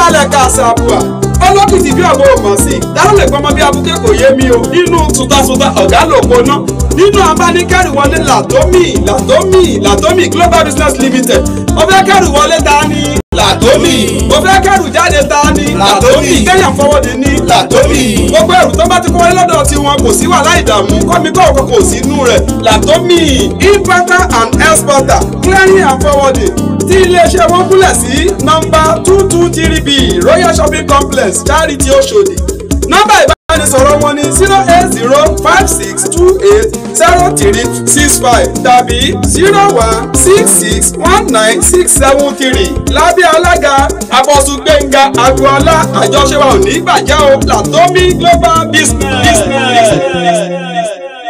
balẹ̀ kàṣàbùà olókìtì bí ọ̀bọ òmọ̀ sí dáhùn lè gbọmọ bí abuké kò yé mi o nínú tuntasuta ọ̀gá lòpọ̀ náà nínú abánikẹ́rù wọlé làtómì làtómì làtómì global business limited mo fẹ́ kẹ́rù wọlé ta ni làtómì mo fẹ́ kẹ́rù jáde ta ni làtómì kéèyàn fọwọ́dé ní làtómì gbogbo ẹrù tó bá ti kó wọlé lọ́dọ̀ tiwọn kò sí wàhálà ìdààmú kọ́mi kọ́ òkò kò sí inú rẹ̀ làtómì importer and exporter clearing and forwarding tí iléeṣẹ́ wọn kúnlẹ̀ sí nọ́mbà two two three b royal shopping complex charity oṣòdì nọ́mbà ìbánisọ̀rọ̀ wọn ní zero eight zero five six two eight zero three six five tàbí zero one six six one nine six seven three lábẹ́ alága abọ́sùn gbẹ̀ngà agboola àjọṣe wa ò ní gbàjá o latomi global business. business. business.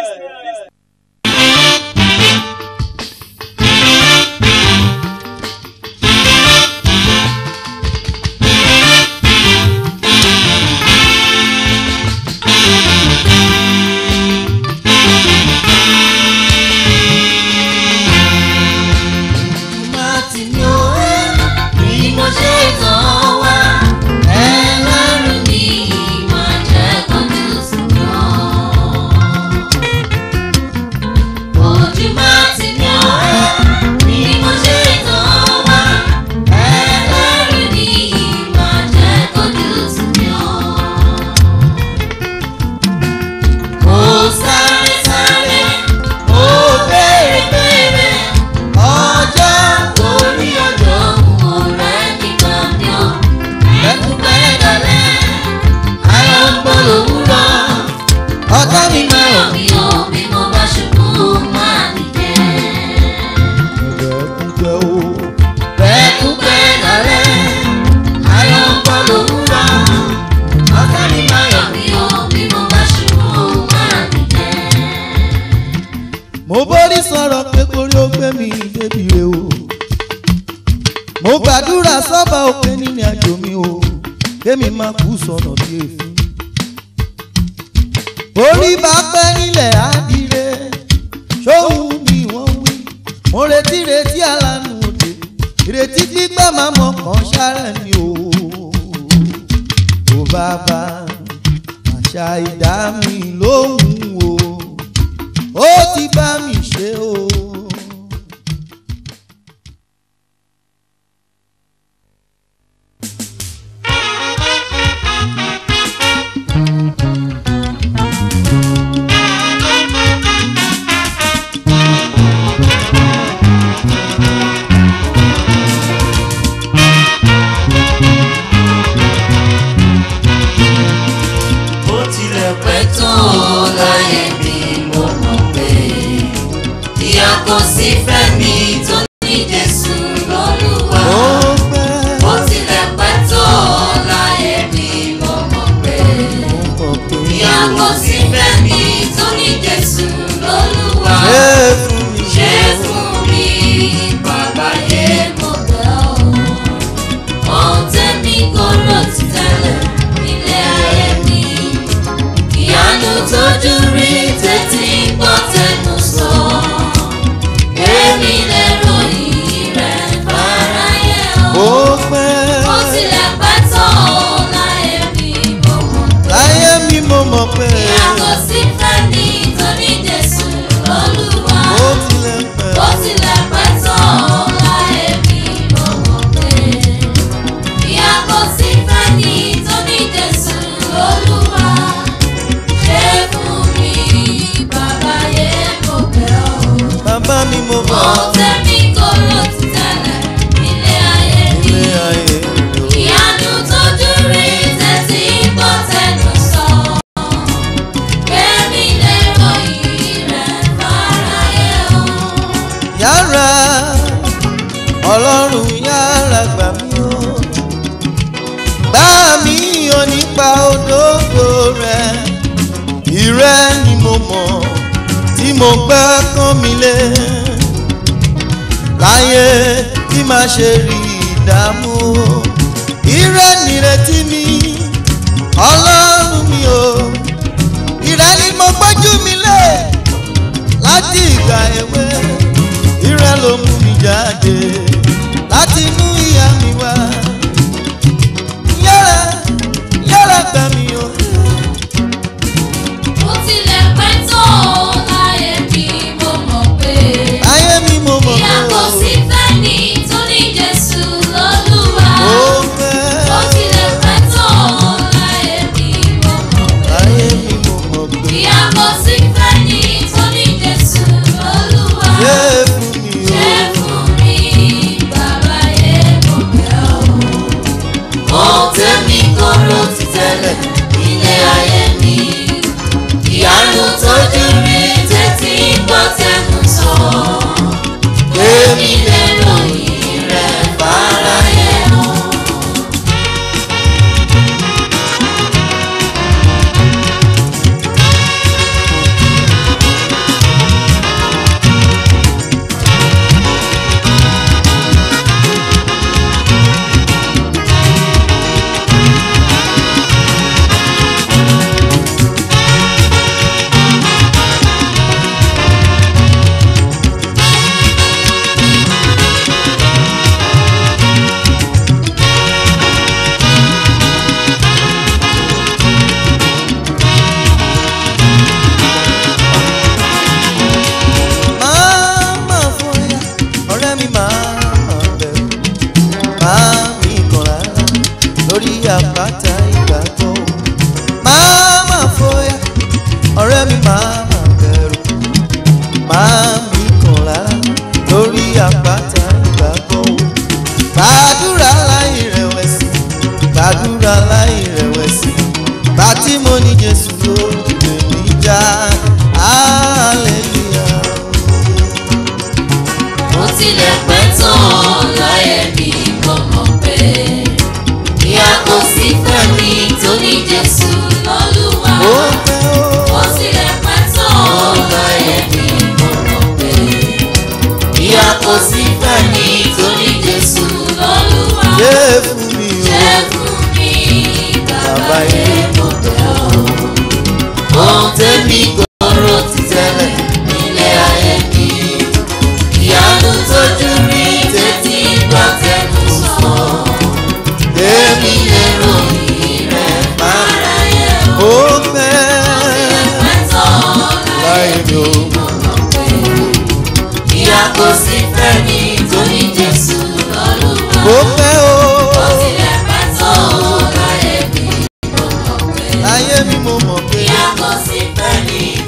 mo borí sọ̀rọ̀ pé kórí ó gbé mi débi re o mo gbàdúrà sọ́ba òkè nínú àjò mi o kémi má kú sọ̀nà bí èéfín orí bá pẹ́ nílẹ̀ àdìrẹ ṣóhun ni wọ́n wí mo retí retí alánú òde ìrètí gbígbà máa mọ̀ kàn ṣáárẹ̀ ni o ò bàbá àṣà ìdá mi lóhùn o ó ti bá mi ṣe o. bó tilẹ̀ pẹ́ tó láyé mi mo mọ̀ pé ìyà kò sí fẹ́mi tó ní Jésù lọ́lúwa. ó pẹ́ bó tilẹ̀ pẹ́ tó láyé mi mo mọ̀ pé mọ̀ pé ìyà kò sí fẹ́mi tó ní Jésù lọ́lúwa. ṣé fún mi ṣe fún mi bàbá yé mo bẹ̀ ọ́ ohun tẹ́mi kò rò ti tẹ́lẹ̀ nílé ayé mi ìyanu tójú rí tẹ́tí gbọ́ tẹnu sọ èmi lè ròyìn rẹ̀ fáráyé ó o pẹ́ ó tilẹ̀ pẹ́ tán láyé mi mo mọ̀ láyé mi mo mọ̀ pé ìyàgò sí fẹ́mi tó ní Jésù lọ́lúwa ó tilẹ̀ pẹ́ bó tilẹ̀ pẹ́ tán láyé mi mo mọ̀ pé ìyà kò sí fẹ́ni tó ní Jésù Olúwa ṣe fún mi bàbá yé mo bẹ̀ ọ́. bàbá mi mo mọ̀ Ohun tẹ́mi kò rò ti tẹ́lẹ̀ nílé ayé mi. ilé ayé mi o. Ìyanu tójú rí tẹ́tí gbọ́ tẹnu sọ. Kémi lè ròyìn rẹ̀ fáráyé o. yàrá ọlọ́run yàrá gbà mí o gbà mí o nípa òdodo rẹ ìrẹ ni mo mọ̀ tí mo gbẹ́ kán mi lé láyé tí máa ṣe rí ìdààmú ìrẹ nìrètí mi ọlọ́run mi o ìrẹ ni mo gbójú mi lé láti ìgbà èwe ìrẹ́ ló mú mi jáde láti inú ìyá mi wá tẹ́lẹ̀. ilé ayé mi ìyanu tójú rí tètè gbọ́ tẹnu sọ èmi lè ròyìn rẹ̀ fáráyé mọ́. máa máa fọyà ọ̀rẹ́ mi máa máa bẹ̀rù máa mi kàn rárá lórí àpáta ìgbàgbọ́ máa máa fọyà ọ̀rẹ́ mi máa máa bẹ̀rù máa mi kàn rárá lórí àpáta ìgbàgbọ́ gbàdúrà láì rẹ̀wẹ̀sì gbàdúrà láì rẹ̀wẹ̀sì bàtí mo ní Jésù ló lè mí já hallelujah. mo tilẹ̀ pẹ́ tán láyé mi mo mọ̀ pé ìyà kò sí fẹ́mi tó ní Jésù lọ́lúwa. Ó pẹ́ ó. mo tilẹ̀ pẹ́ tán láyé mi mo mọ̀ pé ìyà kò sí fẹ́mi tó ní Jésù lọ́lúwa. Yé fún mi o. Ṣé fún mi bàbá Bàbá yé yé mo bẹ̀ ọ́. ohun tẹ́mi gbọ́rọ̀ ti tẹ́lẹ̀ nílé ayé mi. ìyanu tójú rí tètè gbọ́ tẹnu sọ. èmi lè ròyìn rẹ̀ fáráyé o. Ó pẹ́ Mẹ́tọ́ láì mi o. ìyá kò sí fẹ́ni tó ní Jésù lọ́lúwa. Ó pẹ́ o. Ó tilẹ̀ pẹ́ tó láyé mi mo mọ̀ pé Láyé mi mo mọ̀ pé ìyá kò sí fẹ́ni